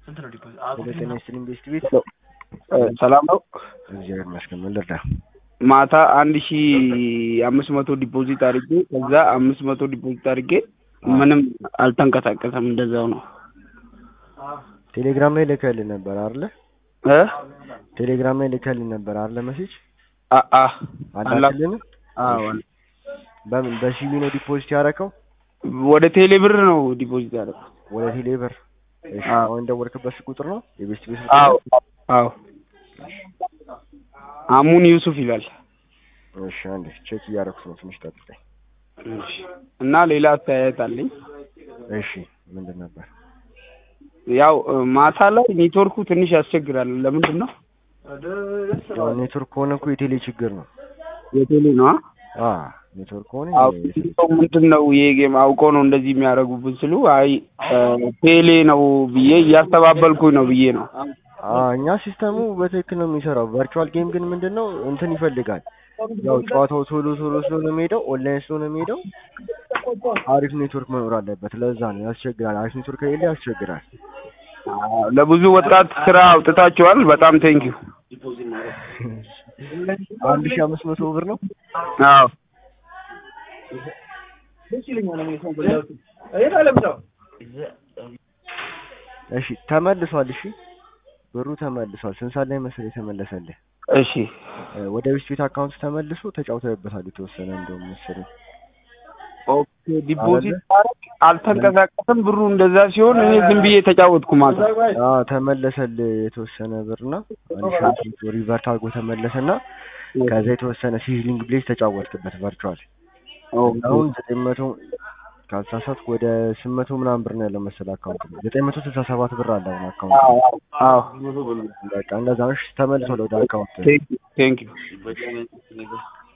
ስንት ነው ዲፖዚት? ወደ ጤና ስትሪም ቤስት ቤት ሰላም ነው። እግዚአብሔር ይመስገን። ምን ልርዳ? ማታ አንድ ሺ አምስት መቶ ዲፖዚት አድርጌ ከዛ አምስት መቶ ዲፖዚት አድርጌ ምንም አልተንቀሳቀሰም። እንደዛው ነው ቴሌግራም ላይ ልከልህ ነበር አይደለ? እ ቴሌግራም ላይ ልከልህ ነበር አይደለ? መሴጅ አ አ አላክልህም? አዎ በምን በሲቢ ነው ዲፖዚት ያደረከው? ወደ ቴሌ ብር ነው ዲፖዚት ያደረኩት። ወደ ቴሌ ብር? እሺ አዎ። አሁን ደወልክበት ስልክ ቁጥር ነው የቤስት ቤት ስልክ አዎ ቁጥር? አዎ አሙን ዩሱፍ ይላል። እሺ አንዴ ቼክ እያደረኩት ነው። ትንሽ ጠብቀኝ። እሺ። እና ሌላ አስተያየት አለኝ። እሺ ምንድን ነበር? ያው እ, ማታ ላይ ኔትወርኩ ትንሽ ያስቸግራል። ለምንድን ነው? ያው ኔትወርክ ከሆነ እኮ የቴሌ ችግር ነው። የቴሌ ነው። አ ኔትወርክ ከሆነ አዎ የ- ሰው ምንድን ነው ይሄ ጌም አውቀው ነው እንደዚህ የሚያደርጉብን ስሉ አይ እ, ቴሌ ነው ብዬ እያስተባበልኩኝ ነው ብዬ ነው። አ እኛ ሲስተሙ በትክክል ነው የሚሰራው። ቨርቹዋል ጌም ግን ምንድን ነው እንትን ይፈልጋል። ያው ጨዋታው ቶሎ ቶሎ ስለሆነ የሚሄደው ኦንላይን ስለሆነ የሚሄደው አሪፍ ኔትወርክ መኖር አለበት። ለዛ ነው ያስቸግራል። አሪፍ ኔትወርክ ከሌለ ያስቸግራል። አዎ፣ ለብዙ ወጣት ስራ አውጥታችኋል። በጣም ቴንኪዩ። አንድ ሺህ አምስት መቶ ብር ነው። አዎ እሺ ተመልሷል። እሺ ብሩ ተመልሷል። ስንት ሰዓት ላይ መሰለህ የተመለሰልህ? እሺ እ፣ ወደ ቤስት ቤት አካውንት ተመልሶ ተጫውተህበታል የተወሰነ እንደውም መሰለኝ። ኦኬ። ዲፖዚት ማድረግ አልተንቀሳቀስም ብሩ። እንደዛ ሲሆን እኔ ዝም ብዬ ተጫወትኩ ማታ። አ ተመለሰልህ የተወሰነ ብርና አንድ ሺህ አምስት መቶ ሪቨርት አድርጎ ተመለሰና ከዛ የተወሰነ ሲዝሊንግ ብሌዝ ተጫወትክበት ቨርቹዋል ኦኬ። አሁን ዘጠኝ መቶ ካልተሳሳትኩ ወደ ስምንት መቶ ምናምን ብር ነው ያለው መሰለህ አካውንት ላይ ዘጠኝ መቶ ስልሳ ሰባት ብር አለ አሁን አካውንት አዎ አዎ። በቃ እንደዛ ነው። እሺ ተመልሷል ወደ አካውንት ቴንኪዩ ቴንኪዩ